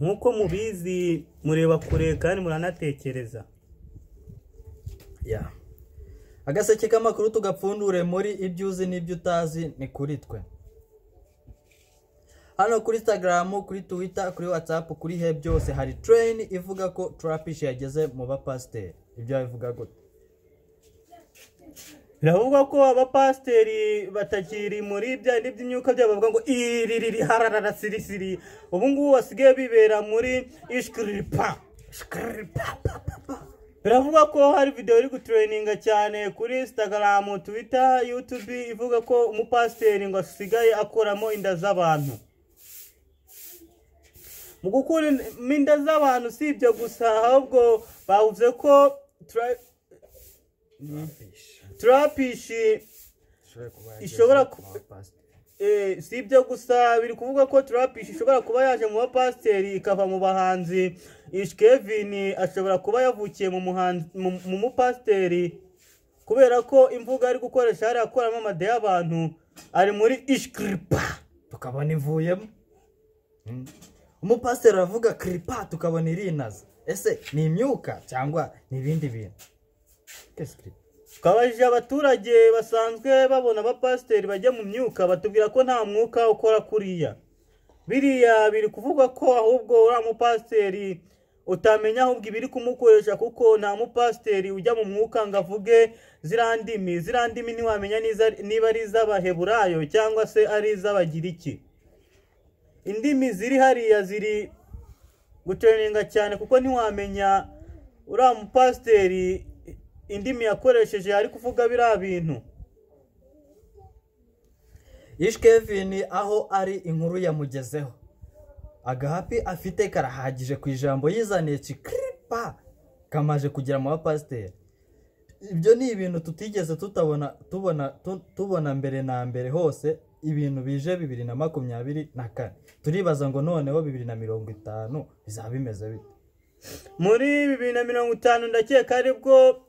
nk'uko mubizi mureba kure kandi muranatekereza ya agaseke k'amakuru tugapfundure muri ibyo uzi n'ibyo utazi ni kuri twe hano kuri instagram kuri twitter kuri whatsapp kuri he byose hari tereyini ivuga ko turapishi yageze mu bapasiteri ibyo bivuga gute biravugwa ko abapasiteri batakiri muri bya bindi by'imyuka byabo bavuga ngo iri riri hararara sirisiri ubu ngubu basigaye bibera muri ishikiripa Ishikiripa, pa, pa, pa. biravugwa ko hari videwo iri gutureyininga cyane kuri instagram twitter youtube ivuga ko umupasiteri ngo asigaye akuramo inda z'abantu mu gukura inda z'abantu si ibyo gusa ahubwo bavuze ko tura- turapishi Ishobora ku- eh, si ibyo gusa biri kuvuga ko turapishi ishobora kuba yaje mu bapasiteri ikava mu bahanzi ish kevin ashobora kuba yavukiye mu muhanzi- mu- mu mupasiteri kubera ko imvuga ari gukoresha hariya akoramo amade y'abantu ari muri ishikiripa tukabona imvuyemo Mm. umupasiteri aravuga kiripa tukabona irinaza ese ni imyuka cyangwa ni ibindi bintu Qu'est-ce que- twabajije abaturage basanzwe babona abapasiteri bajya mu myuka batubwira ko nta mwuka ukora kuriya biriya biri kuvuga ko ahubwo uriya mupasiteri utamenya ahubwo ibiri kumukoresha kuko nta mupasiteri ujya mu mwuka ngo avuge ziriya ndimi ziriya ndimi ntiwamenya niza- niba ari iz'abaheburayo cyangwa se ari iz'abagiriki indimi ziri hariya ziri gutereninga cyane kuko ntiwamenya uriya mupasiteri indimi yakoresheje ari kuvuga biriya bintu Ish Kevin aho ari inkuru yamugezeho agahapi afite karahagije ku ijambo yizaniye kikiripa kamaje kugera mu bapasiteri ibyo ni ibintu tutigeze tutabona tubona tu- tubona mbere na mbere hose ibintu bije bibiri na makumyabiri na kane turibaza ngo noneho bibiri na mirongo itanu bizaba bimeze bite muri bibiri na mirongo itanu ndakeka aribwo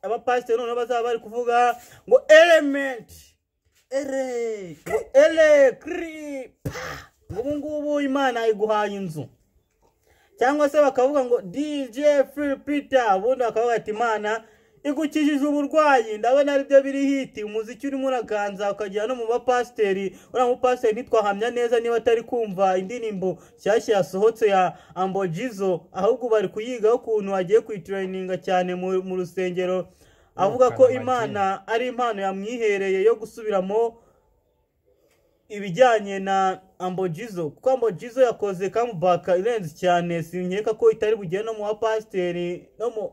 abapasiteri noneho bazaba bari kuvuga ngo elementi ere ngo elekiri ngo ubu ngubu imana iguhaye inzu cyangwa se bakavuga ngo dj filipita ubundi bakavuga ati imana igukijije uburwayi ndabona aribyo biri hiti umuziki urimo uraganza ukagera no mu bapasiteri uriya mupasiteri ntitwahamya neza niba atari kumva indirimbo nshyashya yasohotse ya ambojizo ahubwo bari kuyigaho ukuntu agiye kuyiturayininga cyane mu- mu rusengero avuga ko Kanamagi. imana ari impano yamwihereye yo gusubiramo ibijyanye na ambojizo kuko ambojizo yakoze kamubaka irenze cyane sinkeka ko itari bugere no mu bapasiteri no mu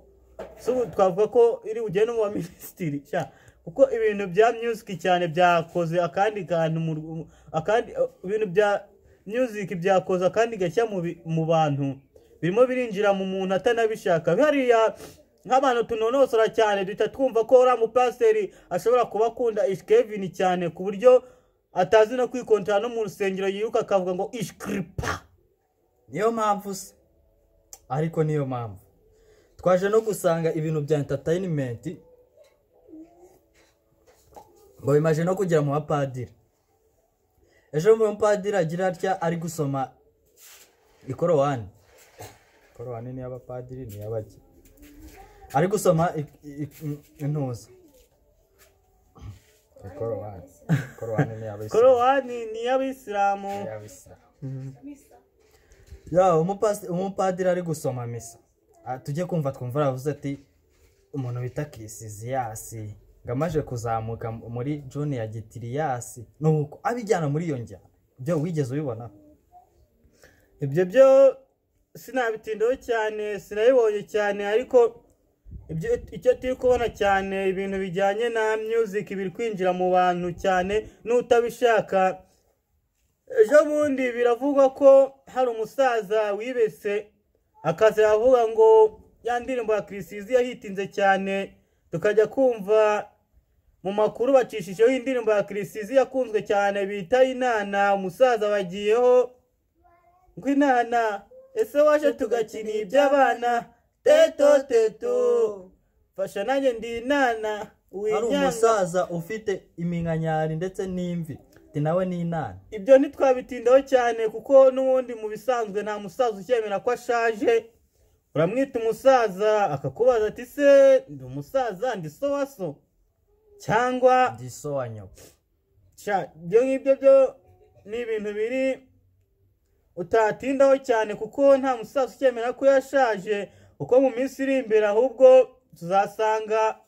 subu twavuga ko iri bugere no mu baminisitiri sha kuko ibintu bya musiki cyane byakoze akandi kantu mu ru- akandi ibintu bya musiki byakoze akandi gashya mu bi- mu bantu birimo birinjira mu muntu atanabishaka hariya nk'abantu tunonosora cyane duhita twumva ko uriya mupasiteri ashobora kuba akunda ishikevini cyane ku buryo atazi no kwikontara no mu rusengero yiruka akavuga ngo ishikiripa niyo mpamvu se ariko niyo mpamvu twaje no gusanga ibintu bya entertainment ngo bimaze no kugera mu bapadiri ejo mu bapadiri agira atya ari gusoma ikorowani ikorowani ni iy'abapadiri ni iy'abaki ari gusoma i- i- i- intuza ikorowani ikorowani ni iy'abayisilamu korowani ni iy'abisilamu iy'abisilamu ya umupasi- umupadiri ari gusoma misa Ah, tujye kumva twumva aravuze ati umuntu bita kisiziyasi ngo amaze kuzamuka m- muri joni ya gitiriyasi nuko abijyana muri iyo njyana byo wigeze ubibona ibyo byo sinabitindaho cyane sinabibonye cyane ariko ibyo icyo turi kubona cyane ibintu bijyanye na music biri kwinjira mu bantu cyane n'utabishaka ejo bundi biravugwa ko hari umusaza wibese akaza avuga ngo ya ndirimbo ya kirisizi yahitinze cyane tukajya kumva mu makuru bacishijeho indirimbo ya kirisizi yakunzwe cyane bita inana umusaza bagiyeho ngo inana ese waje tugakina iby'abana teto teto fasha nanjye ndi inana ari winyanga umusaza ufite iminkanyari ndetse n'imvi ati nawe ni inama ibyo ntitwabitindaho cyane kuko n'ubundi mu bisanzwe nta musaza ukemera ko ashaje uramwita umusaza akakubaza ati se ndi umusaza ndi so wa so cyangwa ndi so wa nyoko sha ibyo ngibyo byo ni ibintu biri utatindaho cyane kuko nta musaza ukemera ko yashaje kuko mu minsi iri imbere ahubwo tuzasanga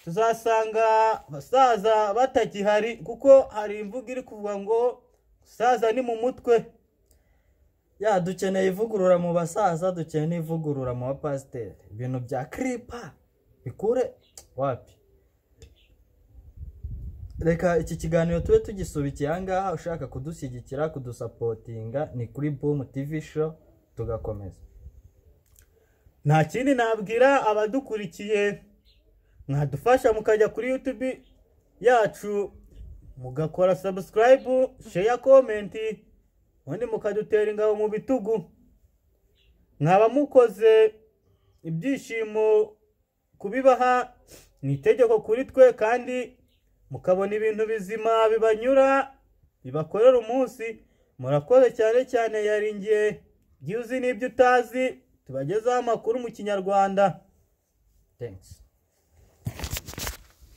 tuzasanga abasaza batakihari kuko hari imvugo iri kuvuga ngo umusaza ni mu mutwe ya dukeneye ivugurura mu basaza dukeneye n'ivugurura mu bapasiteri ibintu bya kiripa bikure wapi reka iki kiganiro tube tugisubikiye ahangaha ushaka kudushyigikira kudusapotinga ni kuri bumu tivi show tugakomeza nta kindi nabwira abadukurikiye mwadufasha mukajya kuri yutubi yacu mugakora sabusikarayibu sheya komenti ubundi mukadutera ingabo mu bitugu mwaba mukoze ibyishimo kubibaha ni itegeko kuri twe kandi mukabona ibintu bizima bibanyura bibakorera umunsi murakoze cyane cyane yaringiye igihe uzi n'ibyo utazi tubagezaho amakuru mu kinyarwanda thanks